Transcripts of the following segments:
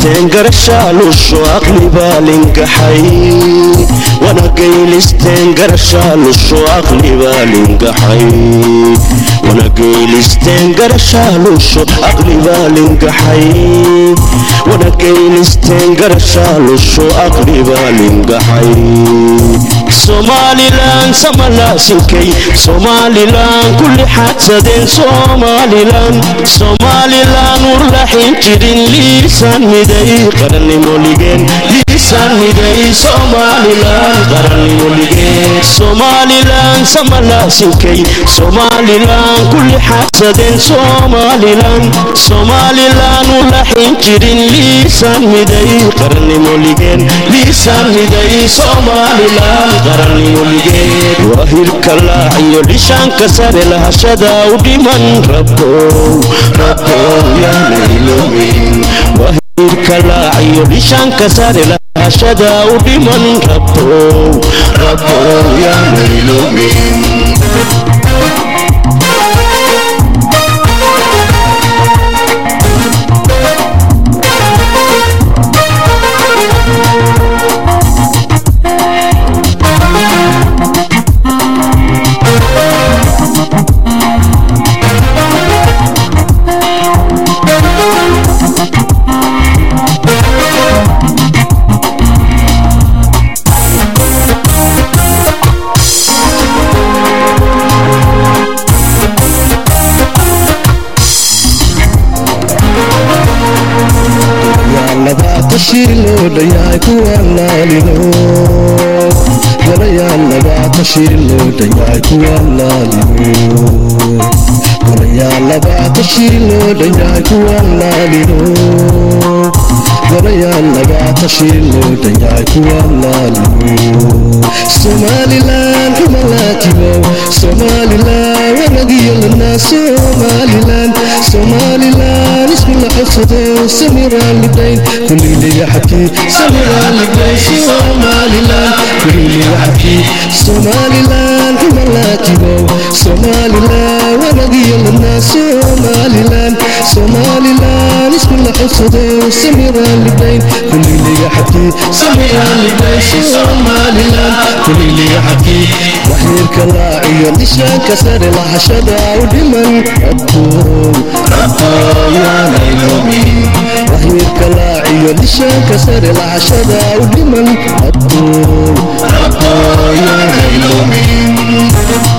gaylisteen garashaalusho aqli baa lingaxay wana gaylisteen garashaalusho aqli baa lingaxay wana gaylisteen garashaalusho aqli baa lingaxay wana gaylisteen garashaalusho aqli baa lingaxay somalilan samalaasinkay somalilan kulli xadsadeen somalilan somalilan urlaxin jirin liisaan miday qarannimo ligeen liisaan miday somalilan qarannimo ligeen somalilan samalaasinkay somalilan kulli xadsadeen somalilan somalilan urlaxin jirin liisaan miday qarannimo ligeen liisaan miday somalilan qarannimo ligeen waa hilka laaciyo dhishaanka sare lahashada u dhiman rabbow rabbow yaanaylomin waa hilka laaciyo dhishaanka sare lahashada u dhiman rabbow rabbow yaanaylomin shirloodayahay kuwalaalino galayaal labaata shirloodayahay kuwalaalino galayaal labaata shirloodayahay kuwalaalino galayaal labaata shirloodayahay kuwalaalino somalilan humalaatimow somalilan wanagiyo lanaa somalilan somalilan ismila codsadee samiraan libdayn kuliliga xabkii samiraan libdayn somalilan kuliliga xabkii somalilan humalaatimow somalilan wanagiyo lanaa somalilan somalilan ismila codsadee samiraan libdayn kuliliga xabkii samiraan libdayn somalilan kuliliga xabkii waxyeelka laaciyo dhishaanka sare lahashada u dhiman rabbow rabbow yaanaylomin waxyeelka laaciyo dhishaanka sare lahashada u dhiman rabbow rabbow yaanaylomin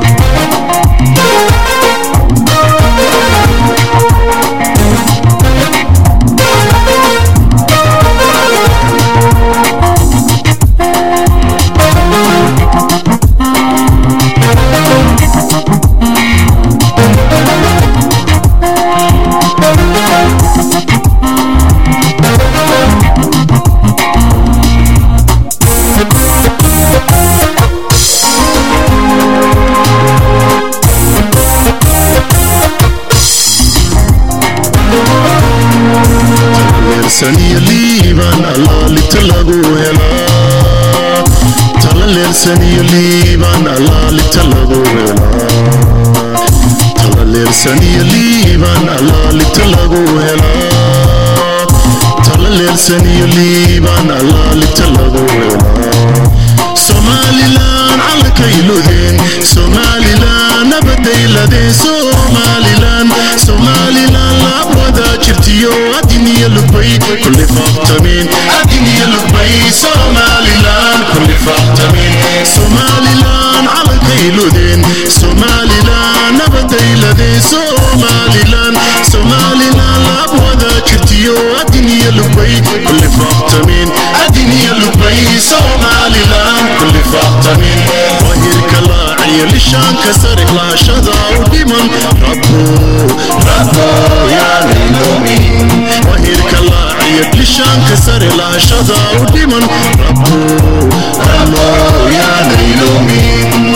leersaniyo liibaan allaalita lagu helaa tala leersaniyo liibaan allaalita lagu helaa tala leersaniyo liibaan allaalita lagu helaa tala leersaniyo liibaan allaalita lagu helaa somalilan calankayludeen somalilan nabadayladeen somalilan somalilan laabwadaa jirtiyo adiniyo lugbay kulli faaqtameen adiniyo lugbay somalilan kulli faaqtameen somalilan calankayludeen somalilan nabadayladeen somalilan somalilan laabwadaa jirtiyo adiniyo lugbay kulli faaqtameen adiniyo lugbay somalilan kulli faaqtameen wahirka laaciyo lishaanka sare laashada u dhiman rabbo rabbo yaanaylomin wahirka laaciyo lishaanka sare laashada u dhiman rabbo rabbo yaanaylomin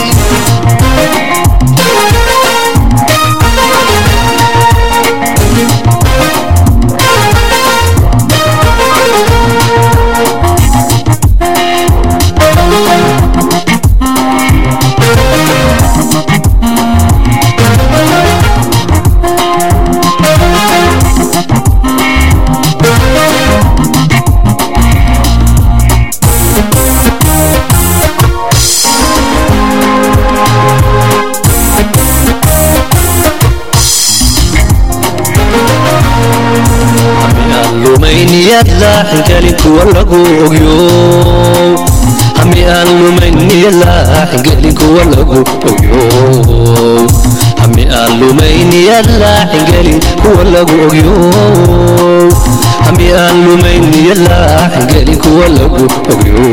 kuwa lagu ogyo hami aan lumayn niyadlaaxingelin kuwa lagu ogyo hami aan lumayn niyadlaaxingelin kuwa lagu ogyo hami aan lumayn niyadlaaxingelin kuwa lagu ogyo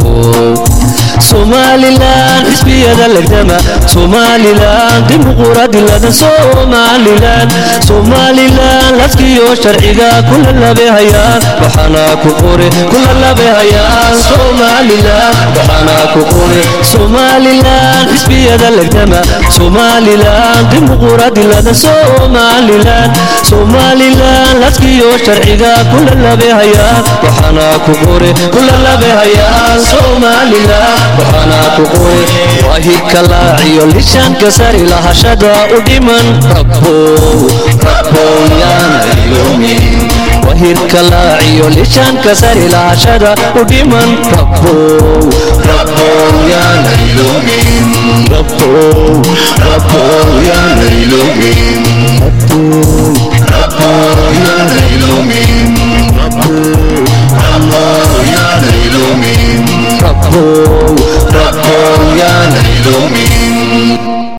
somalilan xisbiyada legdama somalilan dimuquraadilada somalilan somalilan laskiyo sharciga kula labehayaan waxaana ku qore kula labehayaan somalilan waxaana ku qore somalilan xisbiyada legdama somalilan dimuquraadilada somalilan somalilan laskiyo sharciga kula labehayaan waxaana ku qore kula labehayaan somalilan waxaana ku qoy waahidka laaciyo lishaanka sari lahashada u dhiman rabbow rabbow yaana iloomin wahidka laaciyo lishaanka sari lahashada u dhiman rabbow rabbow yaana iloomin rabbow rabbow yaana iloomin rabbow yaana iloomin rabbow rabbow yaana iloomin rabbow rabbow yaana iloomin